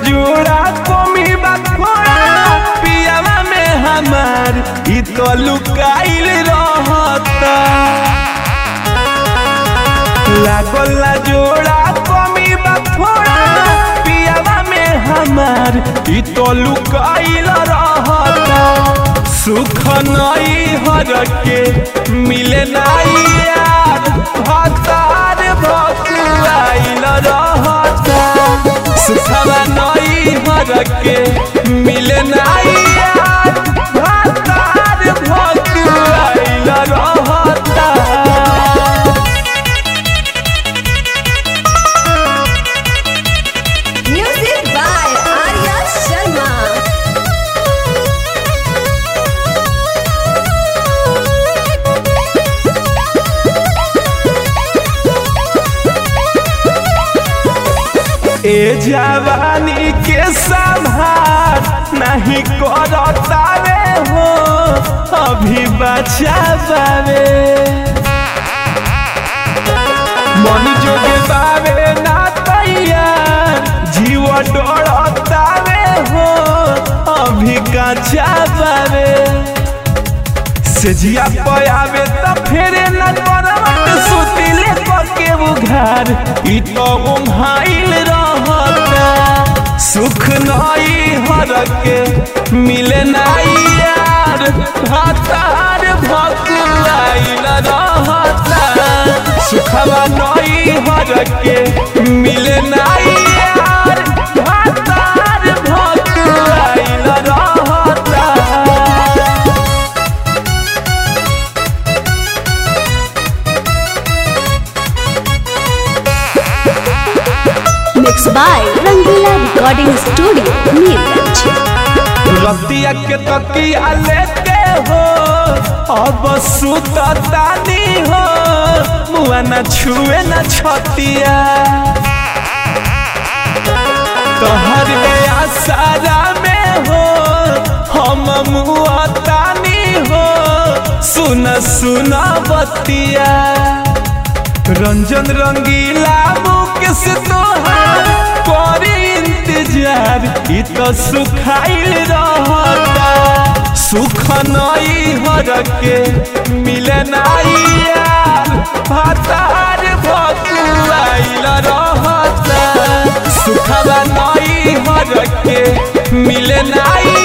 जोड़ा कमी बखोड़ा पियावा में हमार ई तो लुकाइल रहता लागल ना जोड़ा कमी बखोड़ा पियावा में हमार ई तो लुकाइल रहता सुख नई हर के मिले नाई यार भतार भकुआइल रहता सुखवा नई हर के मिले नाई यार भतार भकुआइल रहता Music by Arya Sharma. ए जवानी के संभार नहीं करता रे हो अभी बचा बावे मन जोगे बावे ना तैयार जीव डरता रे हो अभी कचा बावे सेजिया पयावे त फेरे न करवट सुतिले पके उघार ई तो उम्हाइल रहता सुख नई हर के मिले नाई यार हतार भकुआइल रहता सुखवा नई हर के मिले नाई यार हतार भकुआइल रहता Mixed by Rangila Recording Studio, Neerganj. रतिया के तकिया लेके हो अब सुततानी हो मुआ न छुए न छतिया तोहर आसारा में हो हम मुआतानी हो सुन सुन बतिया रंजन रंगीला मुकेश तोहार करी इंतजार ई तो सुखाइल रहता सुख नई हर के मिले नाई यार भतार भकुआइल रहता सुखवा नई हर के मिले नाई